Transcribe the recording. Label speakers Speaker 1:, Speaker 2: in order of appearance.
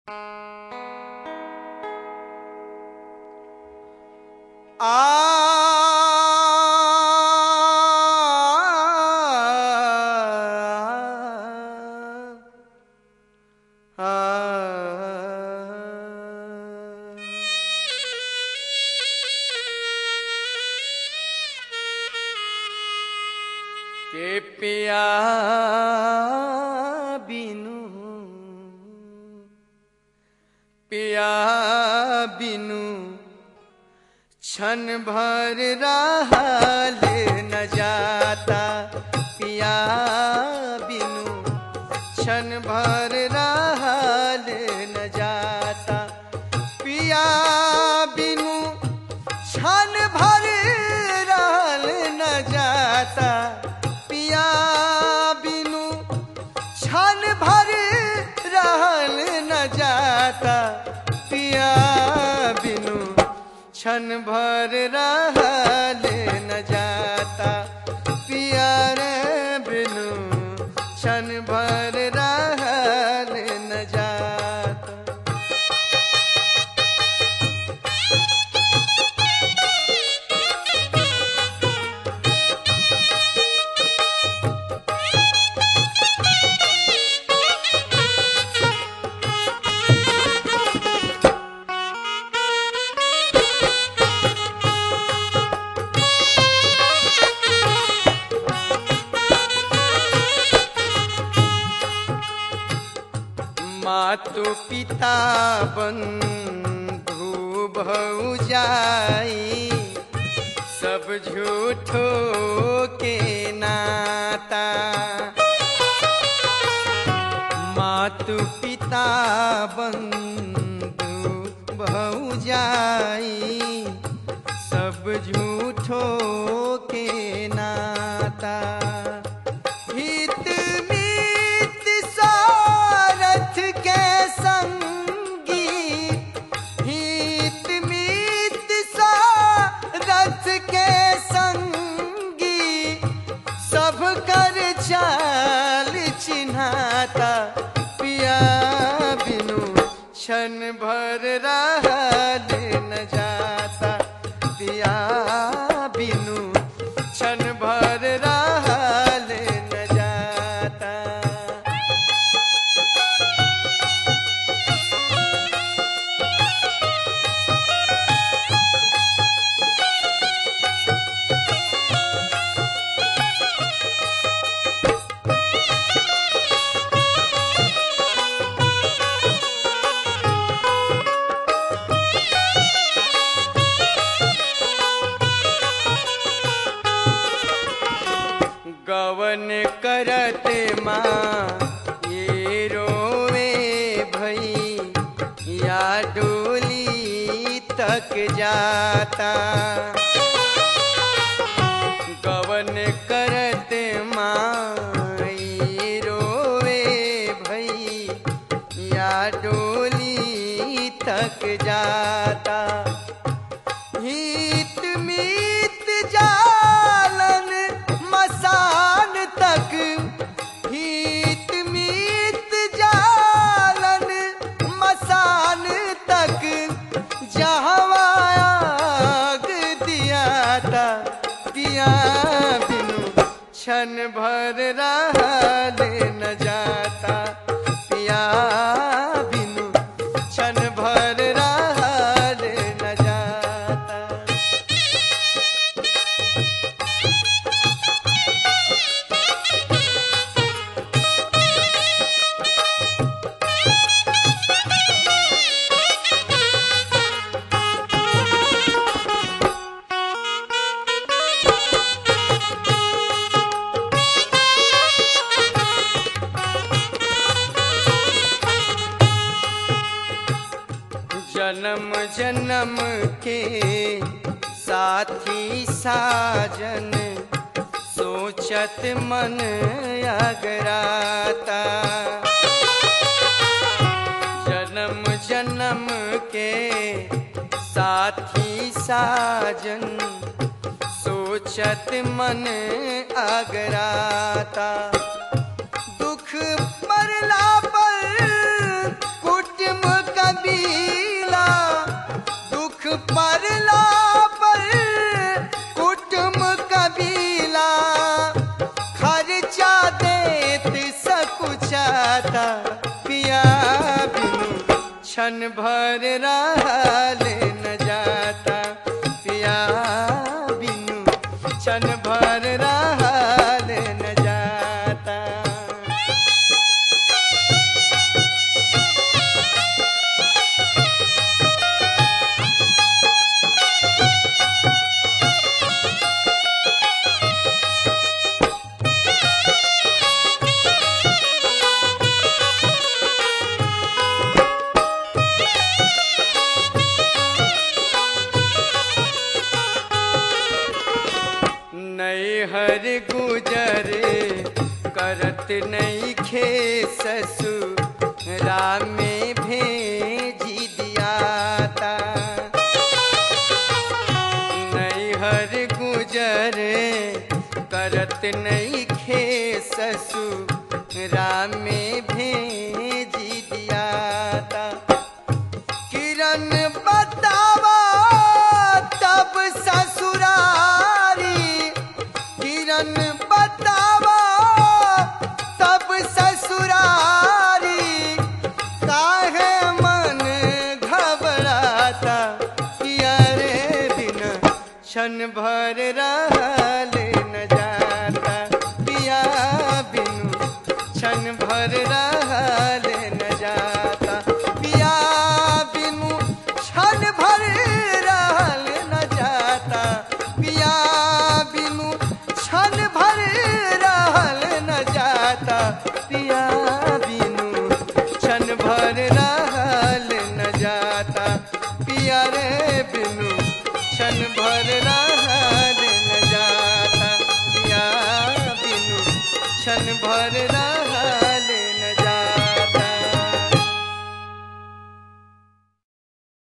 Speaker 1: के पिया बिनु पिया बिनु क्षण भर रहल न जाता पिया बिनु क्षण भर रहल न जाता पिया बिनु क्षण भर रहल न जाता पिया बिनु क्षण भर रहल न जाता पिया बिनु क्षण भर रहल न जाता पिया रे बिनु क्षण भर रहल न जाता मातु पिता बंधु भौजाई सब झूठो के नाता मातु पिता बंधु भौजाई सब झूठो के नाता हित मीत सारथ के संगी हित मीत सारथ के संगी सब कर चाल चिन्हाता पिया बिनु क्षण भर रहल न जाता पिया बिनु क्षण भर रहल न जाता गवन करत माँ ये रोवे भई या डोली तक जाता गवन करत माँ ये रोवे भई या डोली तक जाता हित मीत जालन मसान तक हित मीत जालन मसान तक जहवा आग दियाता पिया बिनु क्षण भर रहल न जाता पिया बिनु क्षण भर रहल न जाता जन्म जन्म के साथी साजन सोचत मन अगराता जन्म जन्म के साथी साजन सोचत मन अगराता दुख मरला पर कुटुंब क्षण भर रहल न जाता पिया बिनु क्षण भर रहल न जाता नैहर गुजरे करत नहीं खे ससुरा में भेजी दियाता नैहर गुजरे करत नहीं खे ससुरा में भेजी दियाता किरण बतावा तब ससुरारी किरण बतावा तब ससुरारी काहे मन घबराता किया रे दिन क्षण भर रहल न जाता पिया बिनु क्षण भर रहल न जाता पिया बिनु क्षण भर रहल न जाता पिया बिनु क्षण भर रहल न जाता पिया बिनु क्षण भर रहल न जाता पिया रे बिनु क्षण भर रहल न जाता पिया बिनु क्षण भर रहल